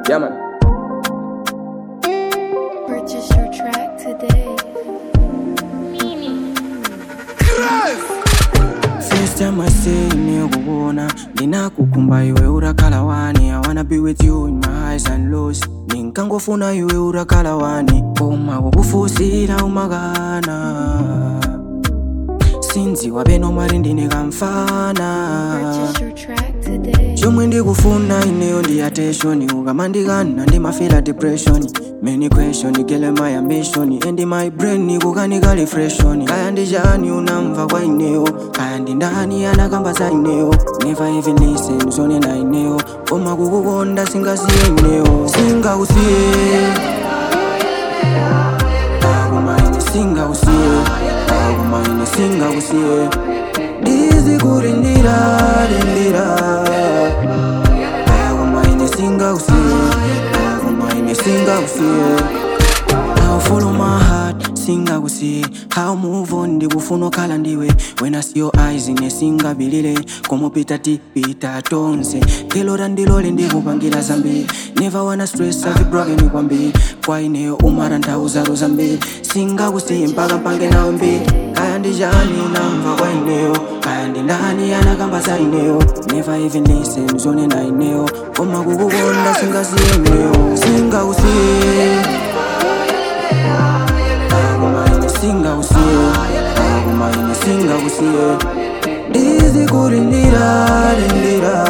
Yeah, man. Purchase your track today. First time I say nimekuona ninakukumba iwe urakala wani I wanna be with you in my highs and lows ninkangofuna iwe urakala wani koma kukufusira umakana sinziwa beno mali ndine kamfana Purchase your track today. chomwe ndikufuna ineyo ndi attention ukamandikana ndimafila depression many question gele my ambition and my brain kukanika refreshon kaya ndi chani unamva kwa ineyo kaya ndi ndani anakamba za ineyo never even listen zonena ineyo koma kukukonda singasiye ineyo singausiye akumaine singausiye akumaine singausiye ndizikulindira lindira akumaine singausiye akumaine singausiye Now follow my heart, singakusiye How move on, ndikufuna okhala ndiwe When I see your eyes ine singabilile komupita tipita tonse kelora ndilole ndikupangira zambiri Never wanna stress avibrogeni kwambiri kwa ineyo umara nthauzazo zambiri singakusiye mpaka mpange nawe mbiri kaya ndi chani namva kwa ineyo kaya ndi ndani anakamba za ineyo Never even listen zonena ineyo koma kukukonda singasiye ineyo singakusiye akumaine singausiye akumaine singausiye ndizikulindira lindira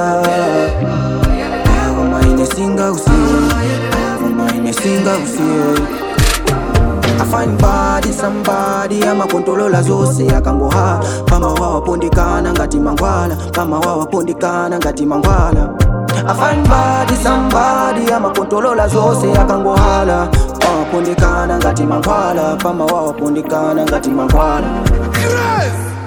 akumaine singausiye akumaine singausiye I find body somebody amakontolola zose akangoha pama wawapondekana ngati mangwala pama wawapondekana ngati mangwala I find body somebody amakontolola zose akangohala wawapondekana ngati mangwala pama wawapondekana ngati mangwala Yes!